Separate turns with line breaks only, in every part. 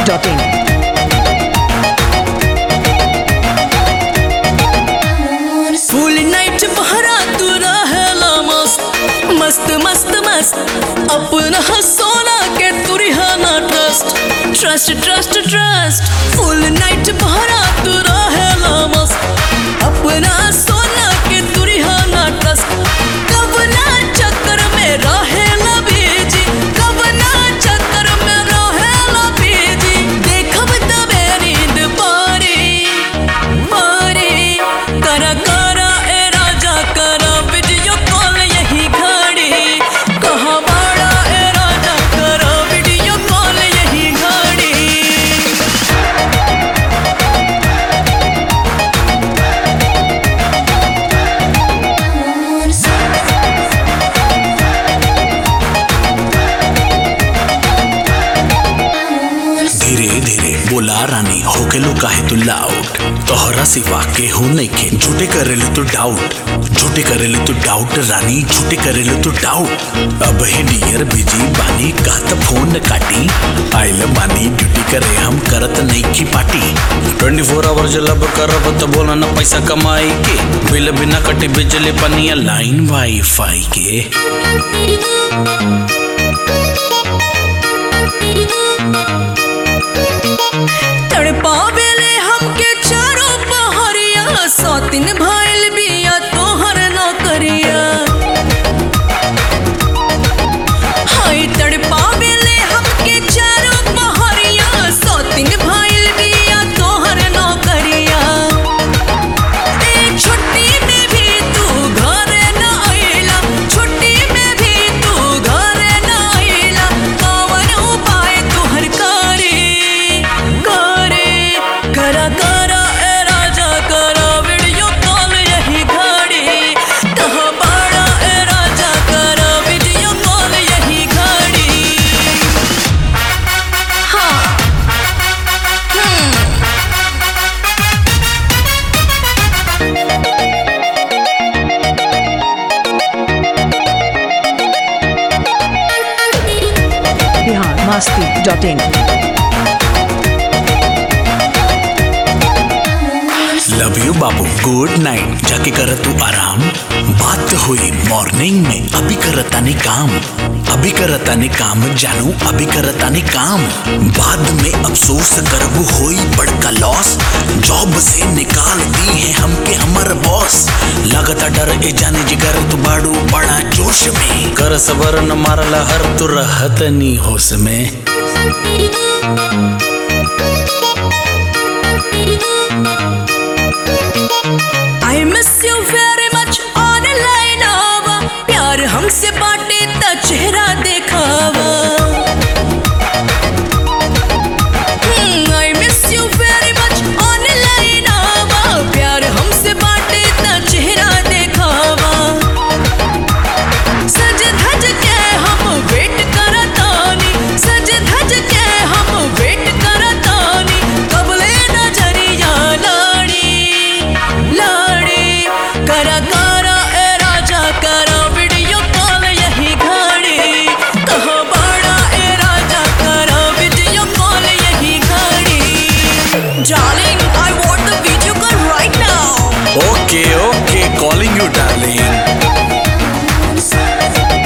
masti.in.
फुल night बहरा तू रहेला मस्त मस्त मस्त मस्त अपना सोना के तुरिहाना trust trust trust trust full night बहरा तू रहेला मस्त अपना सोना के तुरिहाना ट्रस्ट कब ना चक्कर में रहेला बीजी कब ना चक्कर में रहेला बीजी देखब तबे नींद पारी मारे करा करा ए राजा करा वीडियो कॉल यही घड़ी कहाँ बाड़ा ए राजा करा वीडियो कॉल यही घड़ी
धीरे धीरे बोला रानी होके लो काहे तू लाउट तोहरा सिवा के हो नइखे झूठे करेले तू डाउट झूठे करेले तू डाउट रानी झूठे करेले तू डाउट अब हे डियर बिजी बानी का त फोन न काटी आइल बानी ड्यूटी करे हम करत नइखी पार्टी 24 फोर आवर जलब करब त बोला न पैसा कमाई के बिल बिना कटे बिजली पनिया लाइन वाईफाई के
तड़पावेले हमके चारों पहरिया सौतिन भइल बिया तोहर नौकरिया हाय तड़पावेले हमके चारों पहरिया सौतिन भइल बिया तोहर नौकरिया ए छुट्टी में भी तू घरे न आइला छुट्टी में भी तू घरे न आइला कवन उपाय तोहर करे करे करा करा ए राजा करा वीडियो कॉल यही घड़ी कहाँ बाड़ा ए राजा करा वीडियो कॉल यही घड़ी हाँ हम्म
Bihar masti.in.
Love you babu good night जाके कर तू आराम बात हुई मॉर्निंग में अभी करता ने काम अभी करता ने काम जानू अभी करता ने काम बाद में अफसोस करबू होई बड़का लॉस जॉब से निकाल दी है हमके हमर बॉस लगता डर ए जाने जिगर तू बाड़ू बड़ा जोश में कर सबर न मारला हर तू रहत नी होश में
I miss you very much online आवा प्यार हमसे बाटे त चेहरा देखावा I miss you very much online आवा प्यार हमसे बाटे त चेहरा देखावा सज धज के हम वेट करतानी सज धज के हम वेट करतानी कबले नजरिया लाड़ी लाड़ी करा करा ए राजा करा वीडियो कॉल यही घड़ी कहाँ बाड़ा ए राजा करा वीडियो कॉल यही घड़ी Darling, I want the video call right now.
Okay okay calling you darling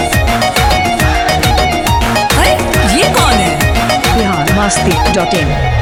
अरे ये कौन है
Bihar masti.in.